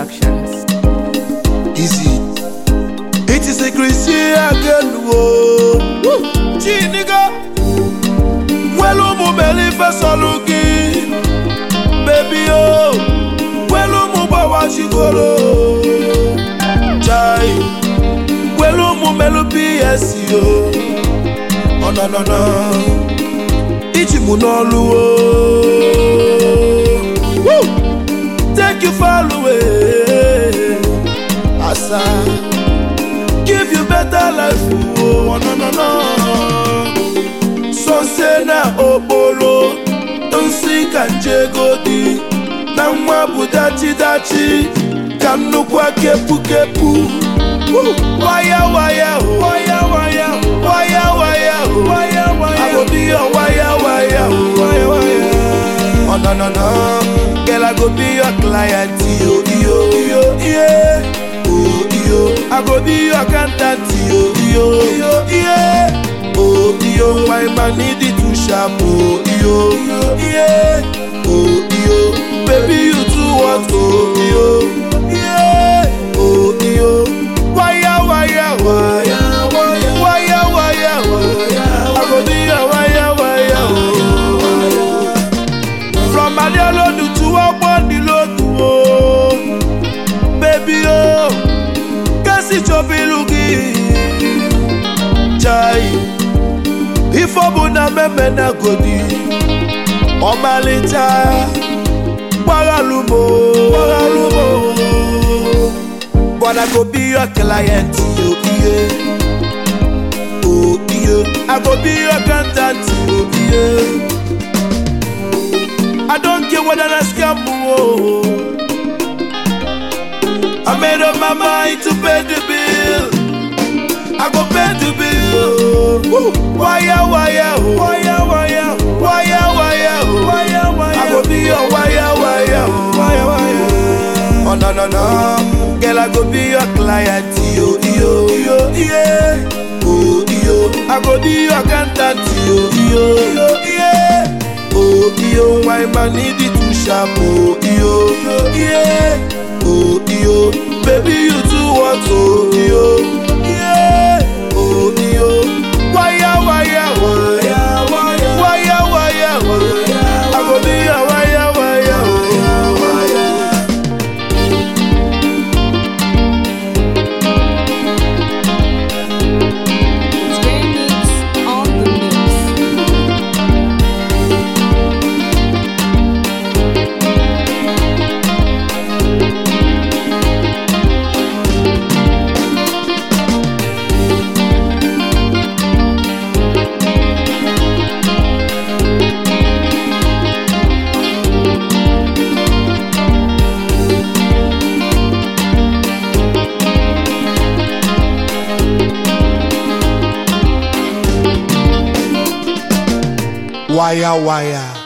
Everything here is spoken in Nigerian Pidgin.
Productions. Easy. It is a Christian again, whoa. Gee, nigga. Welu mu beli fesoluki. Baby, oh. Welu mu bawa shigolo. Chai. Welu mu melu PS, yo. Oh, no, no, no. Ichi mu n'olu, oh. Woo! Take you far away. Asa. Give you better life, oh, no, no, no. So say na okporo, nsi ka njegodi, na nwa bụ dachi dachi, ka nnukwu kepu kepu. Woo! Waya waya, oh. waya waya, oh. waya waya, oh. waya waya. I go be your waya waya, oh. waya waya. Oh no no no, girl I go be your client, yo yo yo yeah. Oh yo, I go be your accountant, yo yo yo yeah. Oh yo, my man need it to sharp, oh yo yo yeah. Oh yo, baby you too what, oh yo yeah. Oh yo, wire wire wire wire wire wire wire. I go be your wire wire, oh wire. From Adiolodu to Ogbonilodu o Baby o Kẹ́sì chobilugi Chai Ifeobu na meme na godi Ọmalịcha Gbaghalumo Gbaghalumo But I go be your client yo iye Oh iye I go be your accountant yo iye I don't care whether I scam oh. I made up my mind to pay the bill. I go pay the bill. Woo. Wire, wire, oh. wire, wire, oh. wire, wire, oh. wire, wire. I go be your wire, wire, oh. wire, wire. Oh no no no, girl I go be your client, yo yo yo yeah. Oh yo, I go be your accountant, yo yo yo yeah. Oh yo, my man need it to sharp, oh yo yo yeah. Oh yo, baby you too what, oh yo yeah. Oh yo, wire wire wire wire wire wire wire. I go be your wire wire oh wire. Square Mix on the mix. Wire wire.